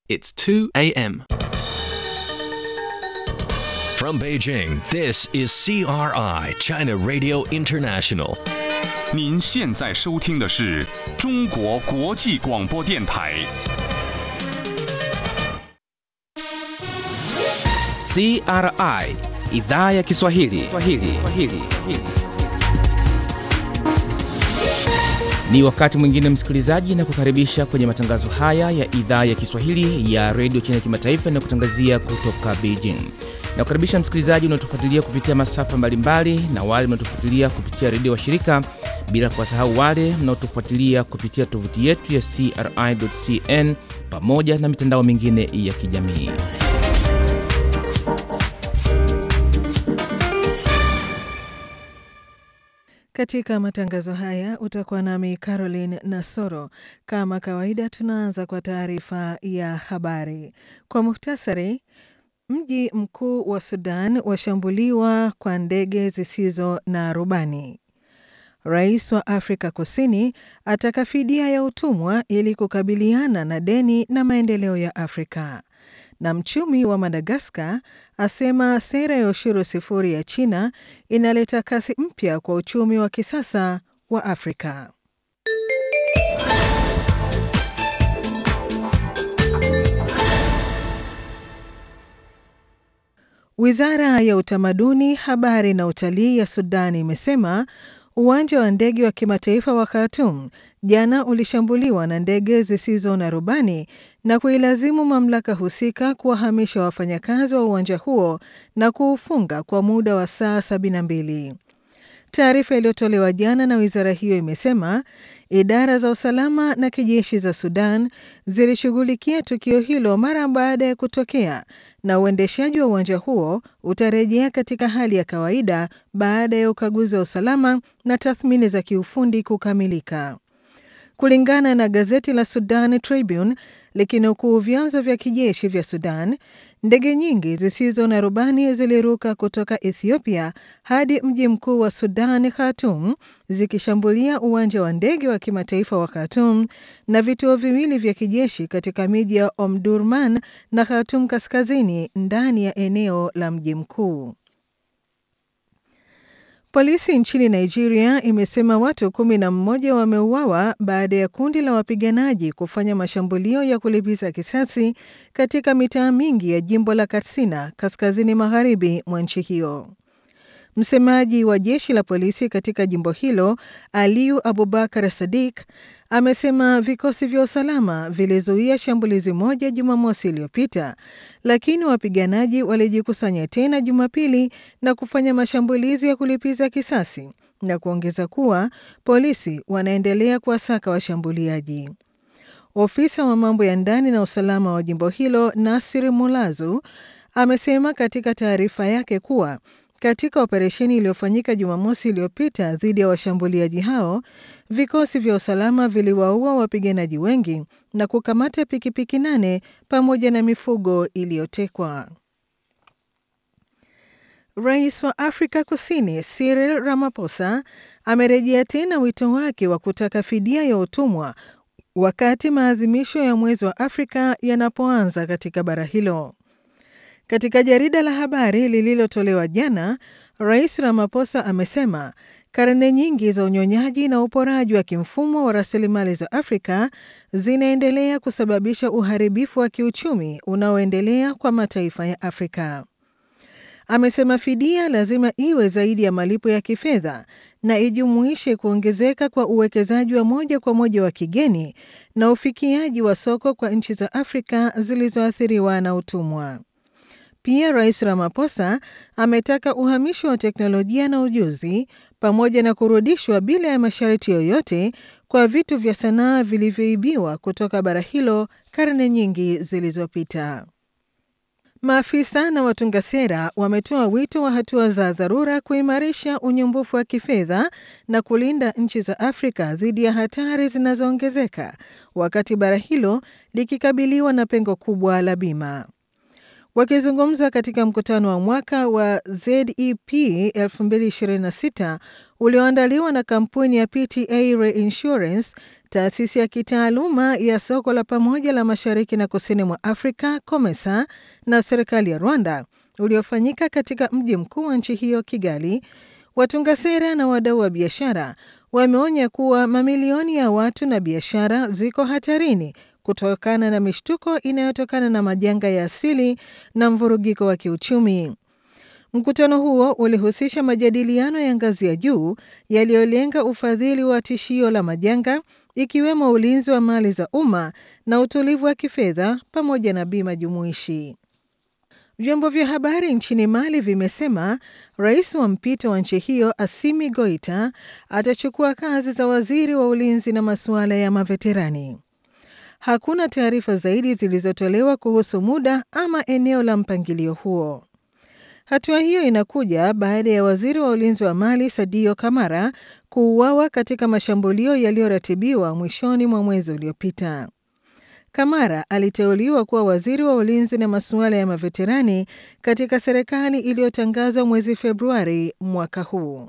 It's 2 a.m. From Beijing, this is CRI, China Radio International. 您现在收听的是中国国际广播电台。 CRI idhaa ya Kiswahili. Kiswahili. Kiswahili. Ni wakati mwingine msikilizaji, na kukaribisha kwenye matangazo haya ya idhaa ya Kiswahili ya redio China Kimataifa na kutangazia kutoka Beijing. Na kukaribisha msikilizaji unaotufuatilia kupitia masafa mbalimbali na wale mnaotufuatilia kupitia redio wa shirika, bila kuwasahau wale mnaotufuatilia kupitia tovuti yetu ya CRI.cn pamoja na mitandao mingine ya kijamii. Katika matangazo haya utakuwa nami Caroline Nasoro. Kama kawaida, tunaanza kwa taarifa ya habari kwa muhtasari. Mji mkuu wa Sudan washambuliwa kwa ndege zisizo na rubani. Rais wa Afrika Kusini ataka fidia ya utumwa ili kukabiliana na deni na maendeleo ya Afrika na mchumi wa Madagaskar asema sera ya ushuru sifuri ya China inaleta kasi mpya kwa uchumi wa kisasa wa Afrika. Wizara ya Utamaduni, Habari na Utalii ya Sudani imesema uwanja wa ndege wa kimataifa wa Khartoum jana ulishambuliwa na ndege zisizo na rubani na kuilazimu mamlaka husika kuwahamisha wafanyakazi wa uwanja huo na kuufunga kwa muda wa saa 72. Taarifa iliyotolewa jana na wizara hiyo imesema idara za usalama na kijeshi za Sudan zilishughulikia tukio hilo mara baada ya kutokea na uendeshaji wa uwanja huo utarejea katika hali ya kawaida baada ya ukaguzi wa usalama na tathmini za kiufundi kukamilika. Kulingana na gazeti la Sudan Tribune likinukuu vyanzo vya kijeshi vya Sudan, ndege nyingi zisizo na rubani ziliruka kutoka Ethiopia hadi mji mkuu wa Sudan, Khartoum, zikishambulia uwanja wa ndege wa kimataifa wa Khartoum na vituo viwili vya kijeshi katika miji ya Omdurman na Khartoum kaskazini ndani ya eneo la mji mkuu. Polisi nchini Nigeria imesema watu kumi na mmoja wameuawa baada ya kundi la wapiganaji kufanya mashambulio ya kulipiza kisasi katika mitaa mingi ya jimbo la Katsina kaskazini magharibi mwa nchi hiyo. Msemaji wa jeshi la polisi katika jimbo hilo Aliyu Abubakar Sadik amesema vikosi vya usalama vilizuia shambulizi moja Jumamosi iliyopita, lakini wapiganaji walijikusanya tena Jumapili na kufanya mashambulizi ya kulipiza kisasi na kuongeza kuwa polisi wanaendelea kuwasaka washambuliaji. Ofisa wa mambo ya ndani na usalama wa jimbo hilo Nasir Mulazu amesema katika taarifa yake kuwa katika operesheni iliyofanyika Jumamosi iliyopita dhidi ya washambuliaji hao, vikosi vya usalama viliwaua wapiganaji wengi na kukamata pikipiki nane pamoja na mifugo iliyotekwa. Rais wa Afrika Kusini Cyril Ramaphosa amerejea tena wito wake wa kutaka fidia ya utumwa wakati maadhimisho ya mwezi wa Afrika yanapoanza katika bara hilo. Katika jarida la habari lililotolewa jana, Rais Ramaphosa amesema karne nyingi za unyonyaji na uporaji wa kimfumo wa rasilimali za Afrika zinaendelea kusababisha uharibifu wa kiuchumi unaoendelea kwa mataifa ya Afrika. Amesema fidia lazima iwe zaidi ya malipo ya kifedha na ijumuishe kuongezeka kwa uwekezaji wa moja kwa moja wa kigeni na ufikiaji wa soko kwa nchi za Afrika zilizoathiriwa na utumwa. Pia Rais Ramaphosa ametaka uhamisho wa teknolojia na ujuzi pamoja na kurudishwa bila ya masharti yoyote kwa vitu vya sanaa vilivyoibiwa kutoka bara hilo karne nyingi zilizopita. Maafisa na watunga sera wametoa wito wa hatua za dharura kuimarisha unyumbufu wa kifedha na kulinda nchi za Afrika dhidi ya hatari zinazoongezeka wakati bara hilo likikabiliwa na pengo kubwa la bima. Wakizungumza katika mkutano wa mwaka wa ZEP 2026 ulioandaliwa na kampuni ya PTA Reinsurance taasisi ya kitaaluma ya soko la pamoja la mashariki na kusini mwa Afrika COMESA na serikali ya Rwanda uliofanyika katika mji mkuu wa nchi hiyo Kigali, watunga sera na wadau wa biashara wameonya kuwa mamilioni ya watu na biashara ziko hatarini kutokana na mishtuko inayotokana na majanga ya asili na mvurugiko wa kiuchumi. Mkutano huo ulihusisha majadiliano ya ngazi ya juu yaliyolenga ufadhili wa tishio la majanga ikiwemo ulinzi wa mali za umma na utulivu wa kifedha pamoja na bima jumuishi. Vyombo vya habari nchini Mali vimesema rais wa mpito wa nchi hiyo Assimi Goita atachukua kazi za waziri wa ulinzi na masuala ya maveterani. Hakuna taarifa zaidi zilizotolewa kuhusu muda ama eneo la mpangilio huo. Hatua hiyo inakuja baada ya waziri wa ulinzi wa Mali Sadio Kamara kuuawa katika mashambulio yaliyoratibiwa mwishoni mwa mwezi uliopita. Kamara aliteuliwa kuwa waziri wa ulinzi na masuala ya maveterani katika serikali iliyotangazwa mwezi Februari mwaka huu.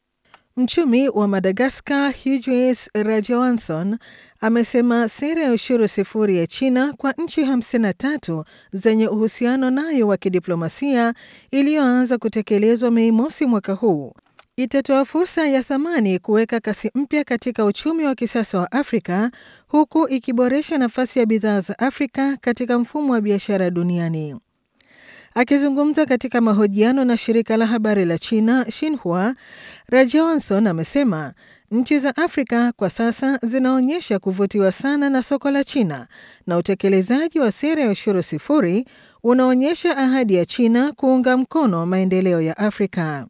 Mchumi wa Madagaskar Hughes Rajawanson amesema sera ya ushuru sifuri ya China kwa nchi 53 zenye uhusiano nayo wa kidiplomasia iliyoanza kutekelezwa Mei mosi mwaka huu itatoa fursa ya thamani kuweka kasi mpya katika uchumi wa kisasa wa Afrika huku ikiboresha nafasi ya bidhaa za Afrika katika mfumo wa biashara duniani. Akizungumza katika mahojiano na shirika la habari la China Xinhua, Rajawanson amesema nchi za Afrika kwa sasa zinaonyesha kuvutiwa sana na soko la China na utekelezaji wa sera ya ushuru sifuri unaonyesha ahadi ya China kuunga mkono maendeleo ya Afrika.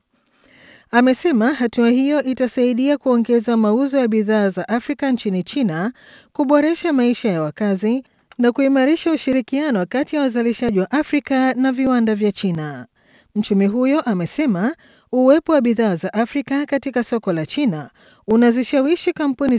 Amesema hatua hiyo itasaidia kuongeza mauzo ya bidhaa za Afrika nchini China, kuboresha maisha ya wakazi na kuimarisha ushirikiano kati ya wazalishaji wa Afrika na viwanda vya China. Mchumi huyo amesema uwepo wa bidhaa za Afrika katika soko la China unazishawishi kampuni